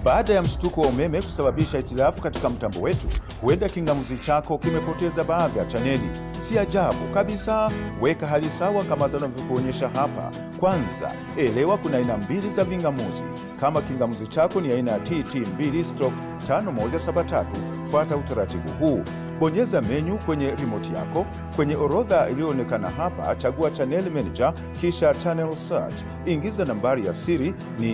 Baada ya mshtuko wa umeme kusababisha hitilafu katika mtambo wetu, huenda kingamuzi chako kimepoteza baadhi ya chaneli. Si ajabu kabisa. Weka hali sawa kama tunavyokuonyesha hapa. Kwanza, elewa kuna aina mbili za vingamuzi. Kama kingamuzi chako ni aina ya TT2 stroke 5173, fuata utaratibu huu. Bonyeza menyu kwenye remote yako. Kwenye orodha iliyoonekana hapa, chagua channel manager, kisha channel search. Ingiza nambari ya siri ni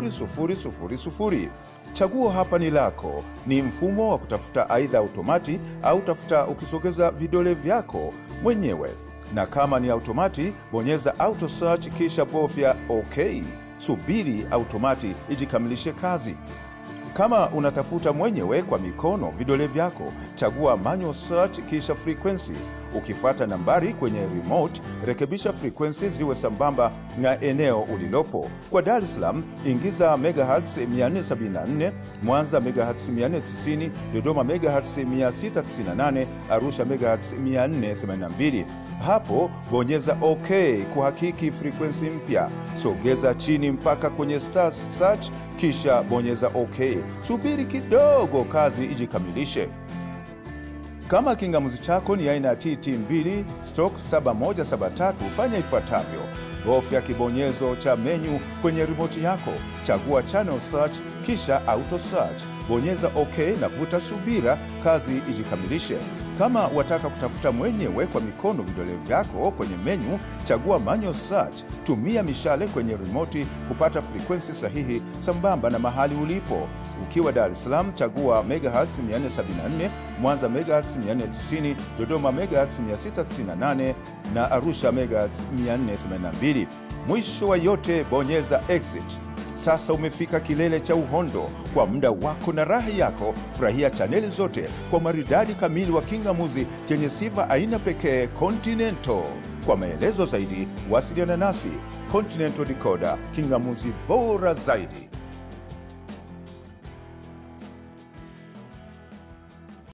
0000. Chaguo hapa ni lako. Ni mfumo wa kutafuta aidha automati au tafuta ukisogeza vidole vyako mwenyewe, na kama ni automati, bonyeza auto search kisha bofya OK. Subiri automati ijikamilishe kazi. Kama unatafuta mwenyewe kwa mikono vidole vyako, chagua manual search kisha frequency. Ukifuata nambari kwenye remote, rekebisha frequency ziwe sambamba na eneo ulilopo. Kwa Dar es Salaam, ingiza megahertz 474, Mwanza megahertz 490, Dodoma megahertz 698, Arusha megahertz 482. Hapo bonyeza OK kuhakiki frequency mpya. Sogeza chini mpaka kwenye star search, kisha bonyeza OK. Subiri kidogo kazi ijikamilishe. Kama kingamuzi chako ni aina ya TT2 stroke 7173, fanya ifuatavyo: bofya kibonyezo cha menyu kwenye remote yako, chagua channel search kisha auto search, bonyeza OK na vuta subira kazi ijikamilishe. Kama wataka kutafuta mwenyewe kwa mikono vidole vyako kwenye menyu, chagua manual search. Tumia mishale kwenye remote kupata frekwensi sahihi sambamba na mahali ulipo. Ukiwa Dar es Salaam, chagua megahertz 474, Mwanza megahertz 490, Dodoma megahertz 698 na Arusha megahertz 482. Mwisho wa yote, bonyeza exit. Sasa umefika kilele cha uhondo. Kwa muda wako na raha yako, furahia chaneli zote kwa maridadi kamili wa kingamuzi chenye sifa aina pekee Continental. Kwa maelezo zaidi, wasiliana nasi. Continental Decoder, kingamuzi bora zaidi.